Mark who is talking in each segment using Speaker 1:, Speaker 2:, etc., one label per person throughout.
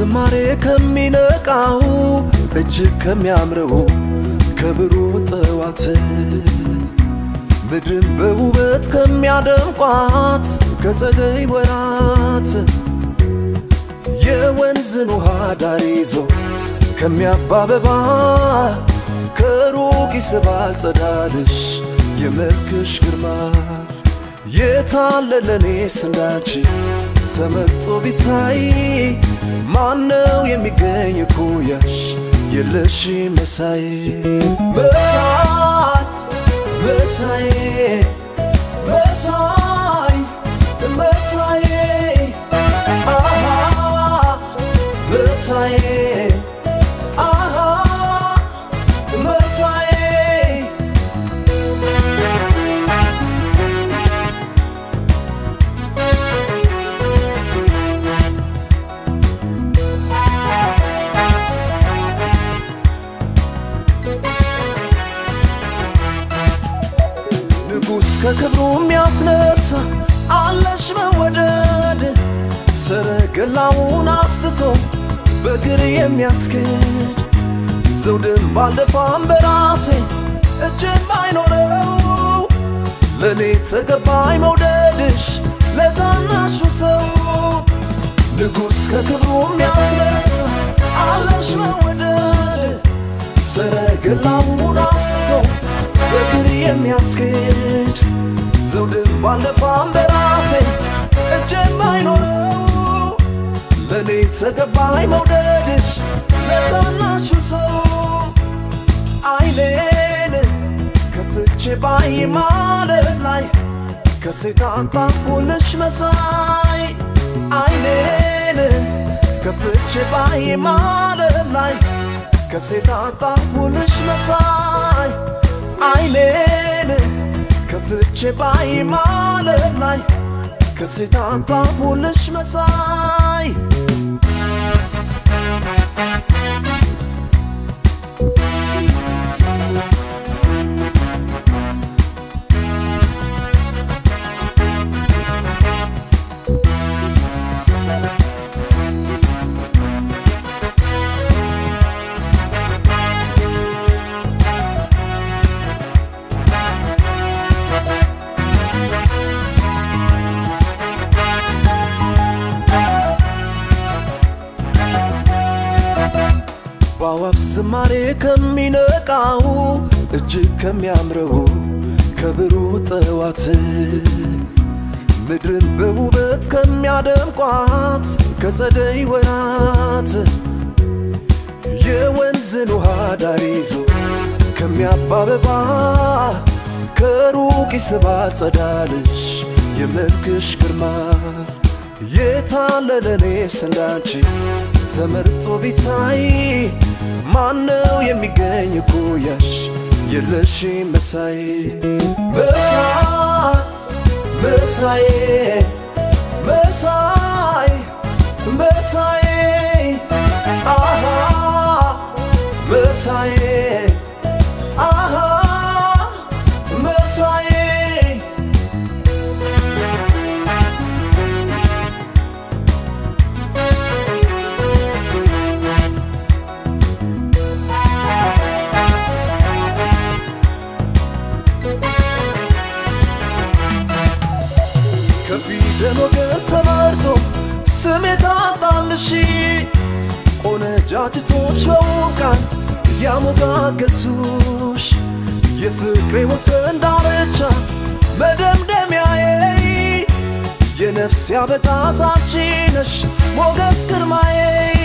Speaker 1: ዝማሬ ከሚነቃው እጅግ ከሚያምረው ከብሩህ ጠዋት ምድርን በውበት ከሚያደምቋት ከጸደይ ወራት የወንዝን ውሃ ዳር ይዞ ከሚያባበባ ከሩቅ ይስባል ጸዳልሽ የመልክሽ ግርማ የታለለኔስ እንዳንቺ ተመርጦ ቢታይ ማነው የሚገኝ እኩያሽ የለሽ መሳይ መሳይ መሳይ መሳይ መሳይ አሃ መሳይ አሃ መሳይ ንጉሥ ከክብሩ የሚያስነሳ አለሽ መወደድ ሰረገላውን አስትቶ በእግር የሚያስኬድ ዘውድም ባልደፋም በራሴ እጅም ባይኖረው ለእኔ ተገባኝ መውደድሽ ለታናሹ ሰው ንጉሥ ከክብሩ የሚያስነሳ አለሽ መወደድ ሰረገላውን አስትቶ በእግር የሚያስኬድ ዘውድም ባልደፋም በራሴ እጅም ባይኖረው ለእኔ ተገባኝ መውደድሽ ለታናሹ ሰው አይኔን ከፍቼ ባይ ማለት ላይ ከሴት አንጣሁልሽ መሳይ አይኔን ከፍቼ ባይ ማለት ላይ ከሴት አንጣሁልሽ መሳይ አይኔን ከፍቼ ባይ ማለት ላይ ከሴት አንጣሁልሽ መሳይ በአዋፍ ዝማሬ ከሚነቃው እጅግ ከሚያምረው ከብሩህ ጠዋት ምድርን በውበት ከሚያደምቋት ከጸደይ ወራት የወንዝን ውሃ ዳር ይዞ ከሚያባበባ ከሩቅ ይስባል ጸዳልሽ የመልክሽ ግርማ የታለለኔስ እንዳንቺ ተመርጦ ቢታይ ማነው የሚገኝ እኩያሽ የለሽ መሳይ መሳይ መሳይ መሳይ መሳይ አሃ መሳይ አሃ መሳይ ከፊደል ወገን ተመርጦ ስም የታጣልሽ ቆነጃጅቶች በውብ ቃል ያሞጋገሱሽ የፍቅሬ ወሰን ዳርቻ መደምደሚያዬ የነፍስ ያበጋዛች ነሽ ሞገስ ግርማዬ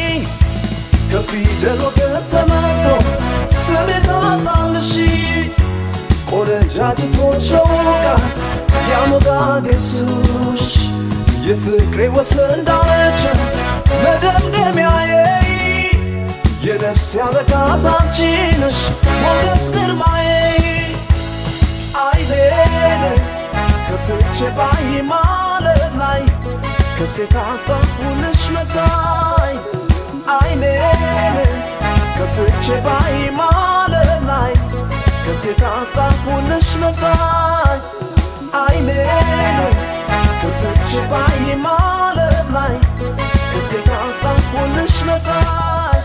Speaker 1: ከፊደል ወገን ተመርጦ ስም የታጣልሽ ቆነጃጅቶች በውብ ቃል ያሞጋገሱሽ የፍቅሬ ወሰን ዳርቻ መደምደሚያዬ የነፍስ ያበጋዝ አንቺ ነሽ ሞገስ ግርማዬ አይኔን ከፍቼ ባይ ማለት ላይ ከሴት አጣሁልሽ መሳይ አይኔን ከፍቼ ባይ ማለት ላይ ከሴት አጣሁልሽ መሳይ አይኔን ከፍቼ ባይ ማለት ላይ እሴት አጣሁልሽ መሳይ